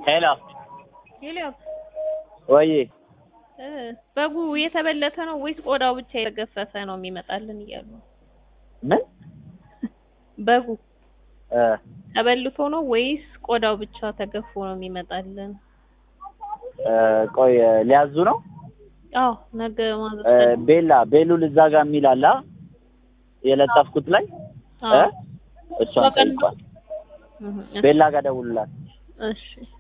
ሄሎ ሄሊዮስ ወይ እ በጉ የተበለተ ነው ወይስ ቆዳው ብቻ የተገፈፈ ነው የሚመጣልን እያሉ ነው። ምን በጉ እ ተበልቶ ነው ወይስ ቆዳው ብቻ ተገፎ ነው የሚመጣልን? እ ቆይ ሊያዙ ነው አዎ ነገ ማዘዝ እ ፈልጌ- ቤላ ቤሉል እዛ ጋር የሚል አለ አ? የለጠፍኩት ላይ እ አዎ እሷን በቀን ነው? ጠይቋል። እህ፣ ቤላ ጋር ደውሉላት። እሺ